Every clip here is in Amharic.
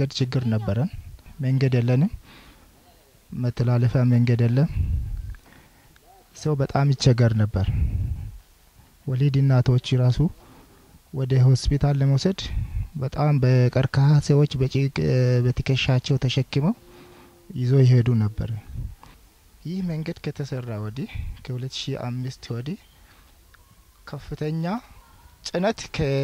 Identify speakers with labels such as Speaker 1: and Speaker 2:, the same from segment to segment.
Speaker 1: መንገድ ችግር ነበረን። መንገድ የለንም፣ መተላለፊያ መንገድ የለም። ሰው በጣም ይቸገር ነበር። ወሊድ እናቶች ራሱ ወደ ሆስፒታል ለመውሰድ በጣም በቀርከሃ ሰዎች በትከሻቸው ተሸክመው ይዞ ይሄዱ ነበር። ይህ መንገድ ከተሰራ ወዲህ ከ2005 ወዲህ ከፍተኛ ጭነት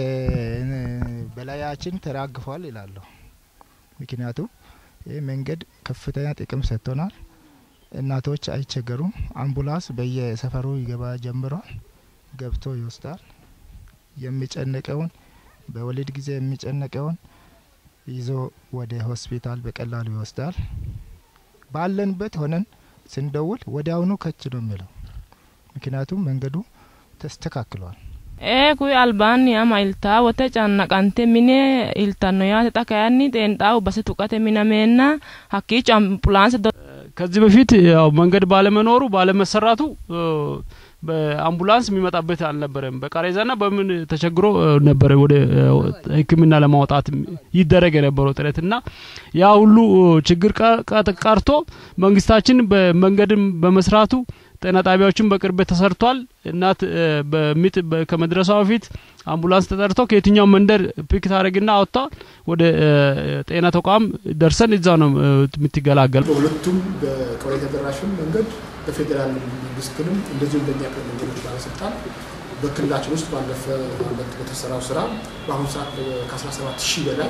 Speaker 1: በላያችን ተራግፏል ይላለሁ። ምክንያቱም ይህ መንገድ ከፍተኛ ጥቅም ሰጥቶናል። እናቶች አይቸገሩም። አምቡላንስ በየሰፈሩ ይገባ ጀምሯል። ገብቶ ይወስዳል። የሚጨነቀውን በወሊድ ጊዜ የሚጨነቀውን ይዞ ወደ ሆስፒታል በቀላሉ ይወስዳል። ባለንበት ሆነን ስንደውል ወዲያውኑ ከች ነው የሚለው። ምክንያቱም መንገዱ ተስተካክሏል።
Speaker 2: ee kuyi albaaniya iltaa wote cannaqante mine iltanno yaate xa kayinni xeenxaawu base tuqate minameenna hakkiicho ambulaanse
Speaker 3: ከዚህ በፊት ያው መንገድ ባለመኖሩ ባለመሰራቱ በአምቡላንስ የሚመጣበት አልነበረም። በቃሬዛና በምን ተቸግሮ ነበረ ወደ ሕክምና ለማውጣት ይደረግ የነበረው ጥረት እና ያ ሁሉ ችግር ቀርቶ መንግስታችን በመንገድም በመስራቱ ጤና ጣቢያዎችን በቅርበት ተሰርቷል። እናት በምጥ ከመድረሷ በፊት አምቡላንስ ተጠርቶ ከየትኛው መንደር ፒክ ታደረግና አወጥታ ወደ ጤና ተቋም ደርሰን እዛ ነው የምትገላገል።
Speaker 4: በሁለቱም በቀበሌ ተደራሽም መንገድ በፌዴራል መንግስትንም እንደዚሁም በእኛ ክልል መንገዶች ባለስልጣን በክልላችን ውስጥ ባለፈ ዓመት በተሰራው ስራ በአሁኑ ሰዓት ከ17 ሺህ በላይ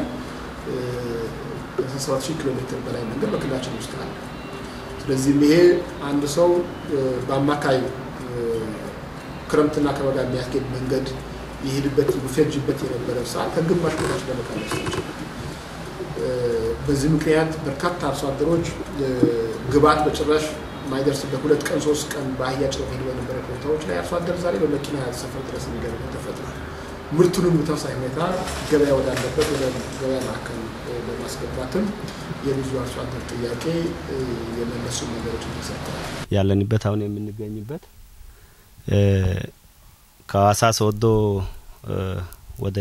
Speaker 4: 17 ሺህ ኪሎ ሜትር በላይ መንገድ በክልላችን ውስጥ አለ። ስለዚህም ይሄ አንድ ሰው በአማካይ ክረምትና ከበጋ የሚያስጌድ መንገድ የሄድበት የሚፈጅበት የነበረ ሰዓት ከግማሽ በታች ለመቀነስ ይችላል። በዚህ ምክንያት በርካታ አርሶ አደሮች ግብዓት በጭራሽ የማይደርስበት ሁለት ቀን ሶስት ቀን በአህያ ጭነው ሄዱ በነበረ ቦታዎች ላይ አርሶ አደር ዛሬ በመኪና ሰፈር ድረስ የሚገርበት ተፈጥሯል። ምርቱንም በተመሳሳይ ሁኔታ ገበያ ወዳለበት ወደ ገበያ ማዕከል በማስገባትም የብዙ አርሶ አደር ጥያቄ የመለሱ ነገሮች ተሰርተዋል።
Speaker 5: ያለንበት አሁን የምንገኝበት ከሀዋሳ ሶዶ ወደ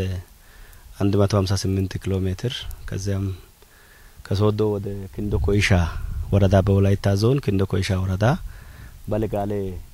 Speaker 5: 158 ኪሎ ሜትር ከዚያም ከሶዶ ወደ ክንዶ ኮይሻ ወረዳ በወላይታ ዞን ክንዶ ኮይሻ ወረዳ በለጋሌ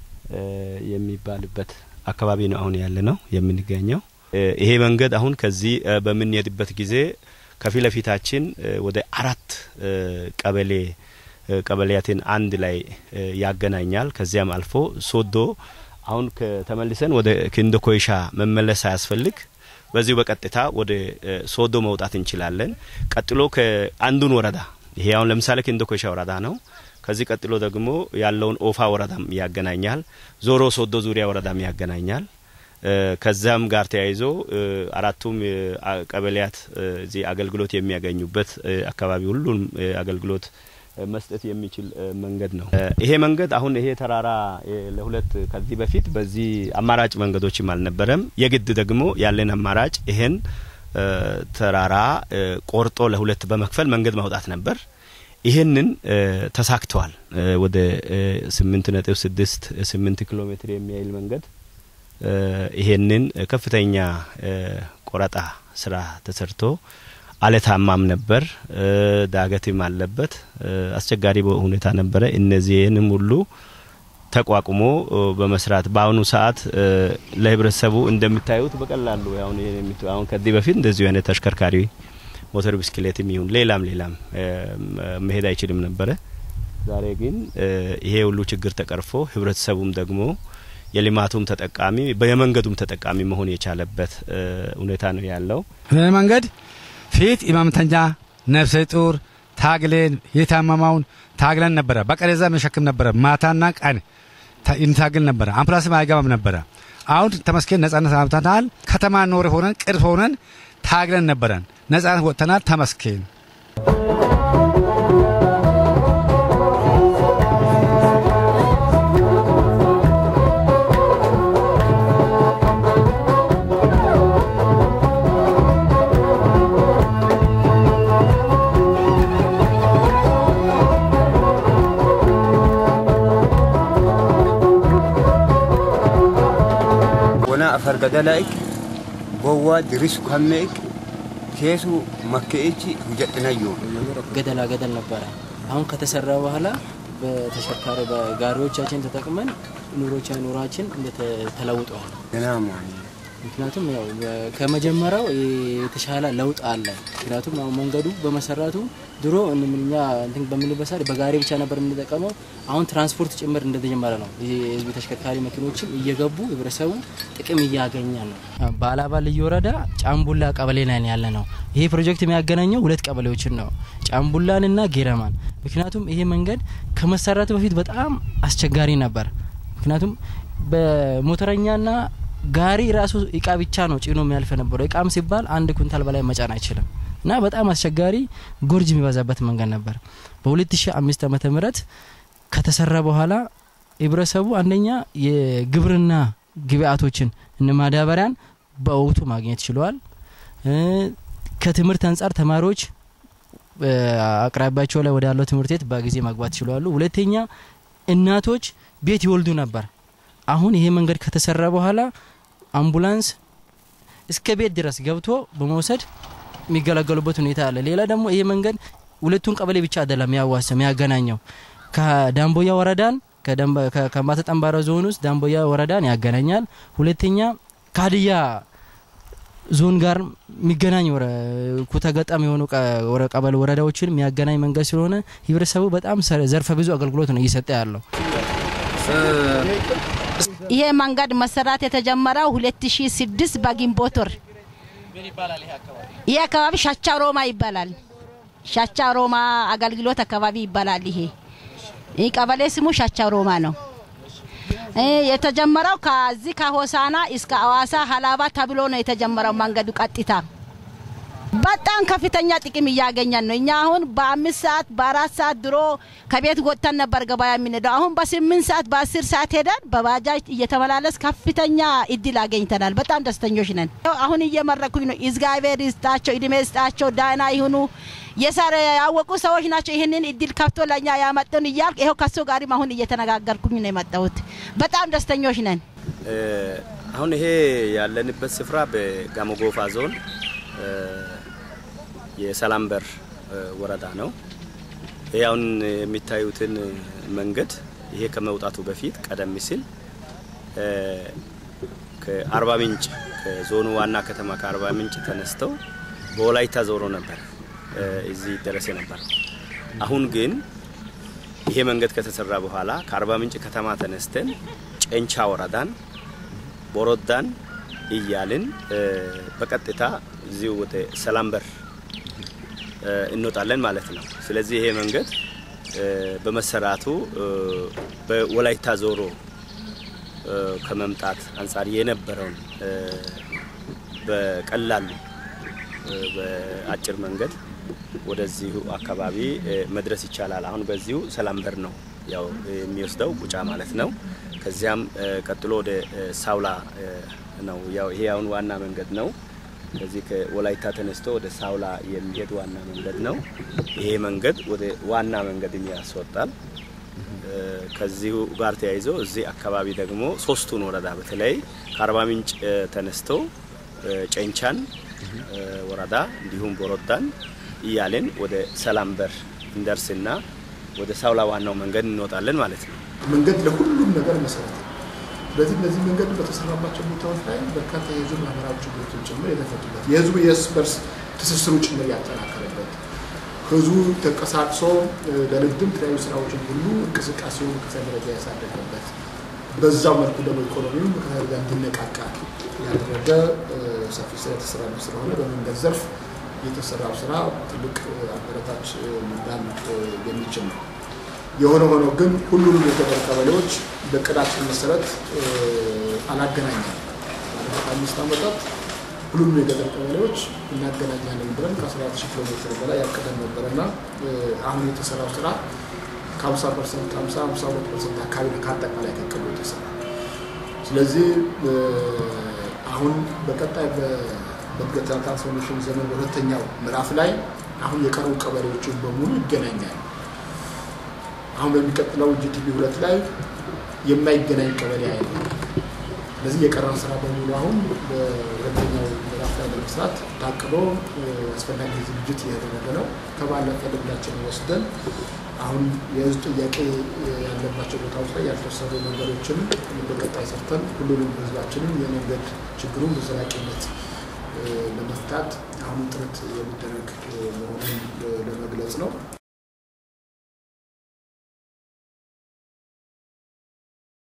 Speaker 5: የሚባልበት አካባቢ ነው አሁን ያለ ነው የምንገኘው። ይሄ መንገድ አሁን ከዚህ በምንሄድበት ጊዜ ከፊት ለፊታችን ወደ አራት ቀበሌ ቀበሌያትን አንድ ላይ ያገናኛል። ከዚያም አልፎ ሶዶ አሁን ተመልሰን ወደ ክንዶ ኮይሻ መመለስ ሳያስፈልግ በዚሁ በቀጥታ ወደ ሶዶ መውጣት እንችላለን። ቀጥሎ ከአንዱን ወረዳ ይሄ አሁን ለምሳሌ ክንዶ ኮይሻ ወረዳ ነው። ከዚህ ቀጥሎ ደግሞ ያለውን ኦፋ ወረዳም ያገናኛል። ዞሮ ሶዶ ዙሪያ ወረዳም ያገናኛል። ከዛም ጋር ተያይዞ አራቱም ቀበሌያት እዚህ አገልግሎት የሚያገኙበት አካባቢ ሁሉም አገልግሎት መስጠት የሚችል መንገድ ነው። ይሄ መንገድ አሁን ይሄ ተራራ ለሁለት ከዚህ በፊት በዚህ አማራጭ መንገዶችም አልነበረም። የግድ ደግሞ ያለን አማራጭ ይሄን ተራራ ቆርጦ ለሁለት በመክፈል መንገድ ማውጣት ነበር። ይህንን ተሳክተዋል። ወደ ስምንት ነጥብ ስድስት ስምንት ኪሎ ሜትር የሚያይል መንገድ ይሄንን ከፍተኛ ቆረጣ ስራ ተሰርቶ አለታማም ነበር፣ ዳገትም አለበት፣ አስቸጋሪ ሁኔታ ነበረ። እነዚህንም ሁሉ ተቋቁሞ በመስራት በአሁኑ ሰዓት ለህብረተሰቡ እንደምታዩት በቀላሉ አሁን አሁን ከዚህ በፊት እንደዚሁ አይነት ተሽከርካሪ ሞተር ብስክሌትም ይሁን ሌላም ሌላም መሄድ አይችልም ነበረ። ዛሬ ግን ይሄ ሁሉ ችግር ተቀርፎ ህብረተሰቡም ደግሞ የልማቱም ተጠቃሚ የመንገዱም ተጠቃሚ መሆን የቻለበት ሁኔታ ነው ያለው።
Speaker 6: ይህ መንገድ ፊት ኢማምተኛ ነፍሰ ጡር ታግሌን የታመማውን ታግለን ነበረ። በቀሬዛ መሸክም ነበረ። ማታና ቀን እንታግል ነበረ። አምፕላስም አይገባም ነበረ። አሁን ተመስገን ነጻነት አምጥተናል። ከተማ ኖር ሆነን ቅርብ ሆነን ታግለን ነበረን። ነጻነት ወጥተናል። ተመስገን።
Speaker 7: ወና አፈር ገደላይክ ቦዋ ድሪሱ ከሜክ ኬሱ መከኤች ሁጀጥነዩ
Speaker 8: ገደላ ገደል ነበረ። አሁን ከተሰራ በኋላ በተሽከርካሪ በጋሪዎቻችን ተጠቅመን ኑሮቻ ኑሯችን ተለውጠዋል።
Speaker 7: ገናማ
Speaker 8: ምክንያቱም ያው ከመጀመሪያው የተሻለ ለውጥ አለ። ምክንያቱም አሁን መንገዱ በመሰራቱ ድሮ እኛ እንትን በምንልበት ሰዓት በጋሪ ብቻ ነበር የምንጠቀመው። አሁን ትራንስፖርት ጭምር እንደተጀመረ ነው። የህዝብ ተሽከርካሪ መኪኖችም እየገቡ ህብረተሰቡ ጥቅም እያገኘ ነው። በአላባ ልዩ ወረዳ ጫምቡላ ቀበሌ ላይ ያለ ነው። ይሄ ፕሮጀክት የሚያገናኘው ሁለት ቀበሌዎችን ነው፣ ጫምቡላንና ጌረማን። ምክንያቱም ይሄ መንገድ ከመሰራቱ በፊት በጣም አስቸጋሪ ነበር። ምክንያቱም በሞተረኛና ጋሪ ራሱ እቃ ብቻ ነው ጭኖ የሚያልፍ ነበረው። እቃም ሲባል አንድ ኩንታል በላይ መጫን አይችልም እና በጣም አስቸጋሪ ጎርጅ የሚበዛበት መንገድ ነበር። በ2005 ዓመተ ምህረት ከተሰራ በኋላ ህብረተሰቡ አንደኛ የግብርና ግብአቶችን እነ ማዳበሪያን በወቅቱ ማግኘት ችለዋል። ከትምህርት አንጻር ተማሪዎች አቅራቢያቸው ላይ ወዳለው ትምህርት ቤት በጊዜ መግባት ችለዋሉ። ሁለተኛ እናቶች ቤት ይወልዱ ነበር። አሁን ይሄ መንገድ ከተሰራ በኋላ አምቡላንስ እስከ ቤት ድረስ ገብቶ በመውሰድ የሚገለገሉበት ሁኔታ አለ። ሌላ ደግሞ ይሄ መንገድ ሁለቱን ቀበሌ ብቻ አይደለም የሚያዋስ የሚያገናኘው ከዳንቦያ ወረዳን ከከምባታ ጠምባሮ ዞን ውስጥ ዳንቦያ ወረዳን ያገናኛል። ሁለተኛ ከሀዲያ ዞን ጋር የሚገናኝ ኩታ ገጠም የሆኑ ቀበሌ ወረዳዎችን የሚያገናኝ መንገድ ስለሆነ ህብረተሰቡ በጣም ዘርፈ ብዙ አገልግሎት ነው እየሰጠ ያለው።
Speaker 9: ይሄ መንገድ መሰራት የተጀመረው 2006 በግንቦት ወር። ይሄ አካባቢ ሻቻ ሮማ ይባላል። ሻቻ ሮማ አገልግሎት አካባቢ ይባላል። ይሄ ይህ ቀበሌ ስሙ ሻቻ ሮማ ነው። የተጀመረው ከዚህ ከሆሳና እስከ አዋሳ ሀላባ ተብሎ ነው የተጀመረው መንገዱ ቀጥታ በጣም ከፍተኛ ጥቅም እያገኘን ነው። እኛ አሁን በአምስት ሰዓት በአራት ሰዓት ድሮ ከቤት ወጥተን ነበር ገበያ የምንሄደው። አሁን በስምንት ሰዓት በአስር ሰዓት ሄደን በባጃጅ እየተመላለስ ከፍተኛ እድል አገኝተናል። በጣም ደስተኞች ነን። አሁን እየመረኩኝ ነው። እግዚአብሔር ይስጣቸው፣ እድሜ ይስጣቸው፣ ዳና ይሁኑ። የሰረ ያወቁ ሰዎች ናቸው። ይህንን እድል ከፍቶ ለእኛ ያመጡን እያልኩ ይኸው ከሱ ጋርም አሁን እየተነጋገርኩኝ ነው የመጣሁት። በጣም ደስተኞች ነን።
Speaker 5: አሁን ይሄ ያለንበት ስፍራ በጋሞ ጎፋ ዞን የሰላም በር ወረዳ ነው። ይህ አሁን የሚታዩትን መንገድ ይሄ ከመውጣቱ በፊት ቀደም ሲል ከአርባ ምንጭ ከዞኑ ዋና ከተማ ከአርባ ምንጭ ተነስተው በወላይታ ዞሮ ነበር እዚህ ደረሰ ነበር። አሁን ግን ይሄ መንገድ ከተሰራ በኋላ ከአርባ ምንጭ ከተማ ተነስተን ጨንቻ ወረዳን ቦሮዳን እያልን በቀጥታ እዚሁ ወደ ሰላም በር እንወጣለን ማለት ነው። ስለዚህ ይሄ መንገድ በመሰራቱ በወላይታ ዞሮ ከመምጣት አንጻር የነበረውን በቀላሉ በአጭር መንገድ ወደዚሁ አካባቢ መድረስ ይቻላል። አሁን በዚሁ ሰላም በር ነው ያው የሚወስደው ቁጫ ማለት ነው። ከዚያም ቀጥሎ ወደ ሳውላ ነው። ያው ይሄ አሁን ዋና መንገድ ነው። ከዚህ ከወላይታ ተነስቶ ወደ ሳውላ የሚሄድ ዋና መንገድ ነው። ይሄ መንገድ ወደ ዋና መንገድ ያስወጣል። ከዚሁ ጋር ተያይዞ እዚህ አካባቢ ደግሞ ሶስቱን ወረዳ በተለይ ከአርባ ምንጭ ተነስቶ ጨንቻን ወረዳ እንዲሁም ቦሮዳን እያልን ወደ ሰላም በር እንደርስና ወደ ሳውላ ዋናው መንገድ እንወጣለን ማለት ነው።
Speaker 4: መንገድ ለሁሉም ነገር መሰረት ነው። ስለዚህ እነዚህ መንገድ በተሰራባቸው ቦታዎች ላይ በርካታ የህዝብ ማህበራዊ ችግሮችን ጭምር የተፈቱበት የህዝቡ የእርስ በርስ ትስስሩ ጭምር ያጠናከረበት ህዝቡ ተንቀሳቅሶ ለንግድም የተለያዩ ስራዎችን ሁሉ እንቅስቃሴውን ከፍተኛ ደረጃ ያሳደገበት በዛው መልኩ ደግሞ ኢኮኖሚው ከታሪ ጋር እንዲነቃቃ ያደረገ ሰፊ ስራ የተሰራ ስለሆነ በመንገድ ዘርፍ የተሰራው ስራ ትልቅ አበረታች ሊባል የሚችል ነው። የሆነ ሆኖ ግን ሁሉንም የገጠር ቀበሌዎች በቅዳችን መሰረት አላገናኛል። ባለፉት አምስት ዓመታት ሁሉንም የገጠር ቀበሌዎች እናገናኛለን ብለን ከ14 ሺህ ኪሎ ሜትር በላይ ያቀደን ነበረ እና አሁን የተሰራው ስራ ከ50 ፐርሰንት 50 52 ፐርሰንት አካባቢ ከአጠቃላይ ከቅዱ የተሰራ ስለዚህ አሁን በቀጣይ በእድገትና ትራንስፎርሜሽን ዘመን በሁለተኛው ምዕራፍ ላይ አሁን የቀሩ ቀበሌዎችን በሙሉ ይገናኛል። አሁን በሚቀጥለው ጂቲቪ ሁለት ላይ የማይገናኝ ቀበሌ አይደለም። ስለዚህ የቀረን ስራ በሙሉ አሁን በሁለተኛው ምዕራፍ ላይ ለመስራት ታቅዶ አስፈላጊ ዝግጅት እያደረገ ነው። ከባለፈ ልምዳችን ወስደን አሁን የህዝብ ጥያቄ ያለባቸው ቦታዎች ላይ ያልተሰሩ ነገሮችን በቀጣይ ሰርተን ሁሉንም ህዝባችንን የመንገድ ችግሩን በዘላቂነት ለመፍታት አሁን ጥረት የሚደረግ መሆኑን ለመግለጽ ነው።